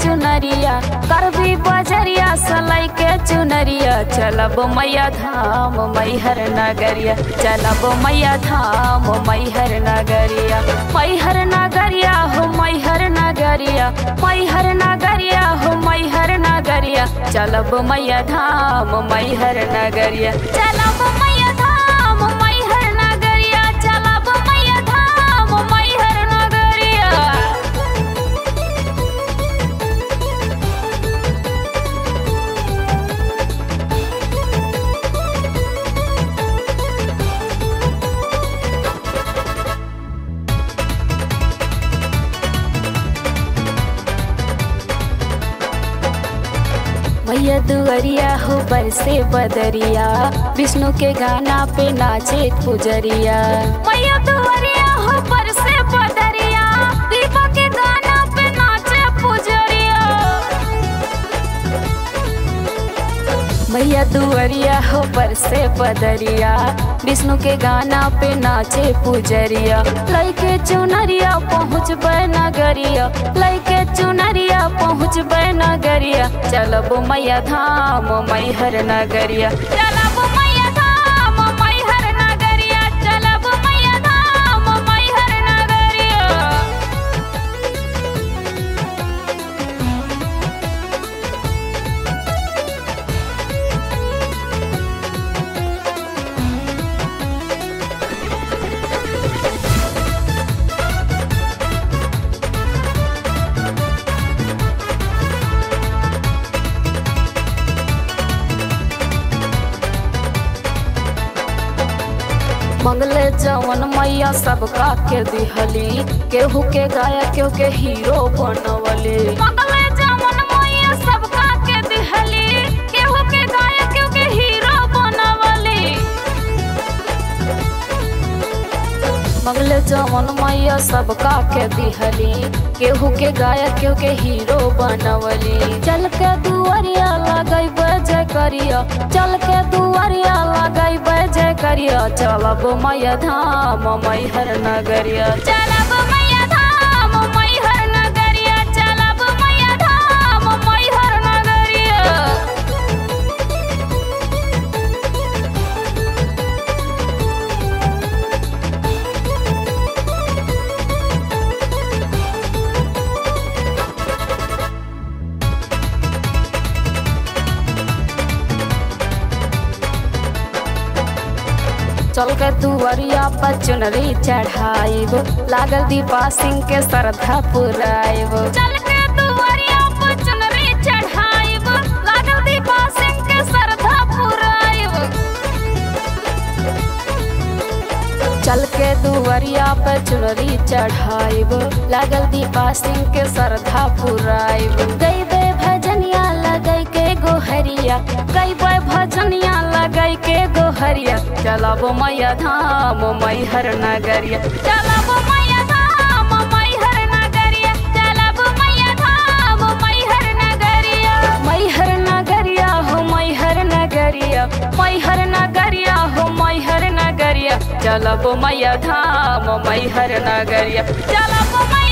चुनरिया करबी बजरिया सलाई के चुनरिया चलब मैया धाम मैहर नगरिया चलब मैया धाम मैहर नगरिया मैहर नगरिया हो मैहर नगरिया मैहर नगरिया हो मैहर नगरिया चलब मैया धाम मैहर नगरिया चलब मैया धाम मैहर नगरिया चलब मैया धाम मैहर नगरिया मैया दुअरिया हो बरसे बदरिया विष्णु के गाना पे नाचे पुजरिया मैया दुअरिया हो बरसे बदरिया दीपा के गाना पे नाचे पुजरिया मैया दुअरिया हो बरसे बदरिया विष्णु के गाना पे नाचे पुजरिया लैके चुनरिया पहुँच नगरिया लैके चुनरिया पहुँच नगरिया चलब मैया धाम मैहर नगरिया चलब मैया धाम मैहर नगरिया चलब मैया धाम मैहर नगरिया मंगले जवन मैया सबका के दिहली केहू के गाया केहू के हीरो बनवली मंगले जवन मैया सबका के दिहली केहू के गाया केहू के हीरो बनवली मंगले जवन मैया सबका के दिहली केहू के गाया केहू के हीरो बनवली चल के दुआरिया लगई जय करिया चल के दुआरिया लगई जय करिया चलब मैया धाम मैहर नगरिया चलब मैया धाम मैहर नगरिया चलब मैया धाम मैहर नगरिया चल के दुआरिया पर चुनरी चढ़ाइब लागल दीपा सिंह के श्रद्धा पुराइब चल के दुआरिया पर चुनरी चढ़ाइब लागल दीपा सिंह के श्रद्धा पुराइब चल के दुआरिया पे चुनरी चढ़ाइब लागल दीपा सिंह के श्रद्धा पुराइब गईबे भजनिया लगई के गोहरिया गईबे भजनिया लगई के गोहरिया चलब मैया धाम मैहर नगरिया चलब मैया धाम मैहर नगरिया चलब मैया धाम मैहर नगरिया मैहर नगरिया हो मैहर नगरिया मैहर नगरिया हो मैहर नगरिया चलब मैया धाम मैहर नगरिया चलब मैया